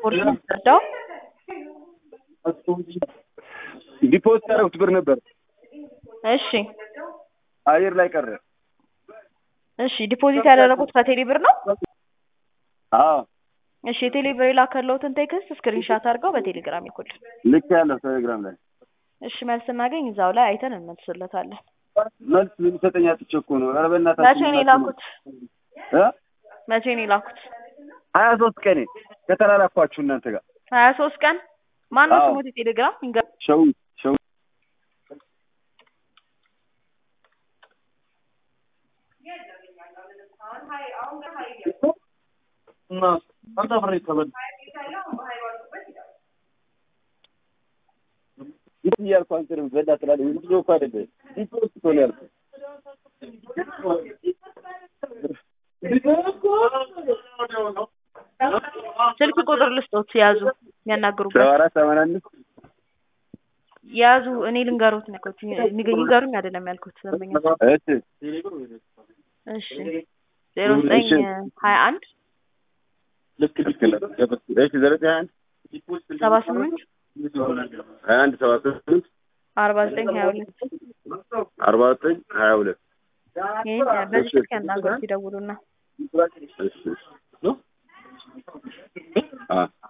ስፖርት የምትረዳው ዲፖዚት ያደረጉት ብር ነበር እሺ አየር ላይ ቀረ። እሺ ዲፖዚት ያደረጉት ከቴሌ ብር ነው አዎ እሺ የቴሌ ብር የላከለውትን ቴክስት ስክሪንሻት አድርገው በቴሌግራም ይልኩልን ልክ ያለው ቴሌግራም ላይ እሺ መልስ ስናገኝ እዛው ላይ አይተን እንመልስለታለን መልስ የሚሰጠኝ አጥቼ እኮ ነው። ኧረ በእናታችሁ መቼ ነው የላኩት እ መቼ ነው የላኩት ሀያ ሶስት ቀኔ ከተላላኳችሁ እናንተ ጋር ሀያ ሶስት ቀን ማነው አዎ። ስሙት የቴሌግራም ይንገር ሸው ሸው ይህ እያልኩ አንተንም በላ ትላለህ። ምንድን ነው እኮ አይደለም ዲፖዚት እኮ ነው ያልኩህ። ስልክ ቁጥር ልስጦት ያዙ የሚያናግሩበት ሰባ አራት ሰማንያ አምስት ያዙ እኔ ልንገሩት ነው ያልኩት ንገ- ይንገሩኝ አይደለም ያልኩት ደንበኛ እሺ እሺ ዜሮ ዘጠኝ ሀያ አንድ ልክ ልክ ነው። እሺ ዘጠኝ ሀያ አንድ ሰባ ስምንት ሀያ አንድ ሰባ ስምንት አርባ ዘጠኝ ሀያ ሁለት አርባ ዘጠኝ ሀያ ሁለት ይህን በዚህ ስልክ ያናገሩት ይደውሉና እሺ እሺ አ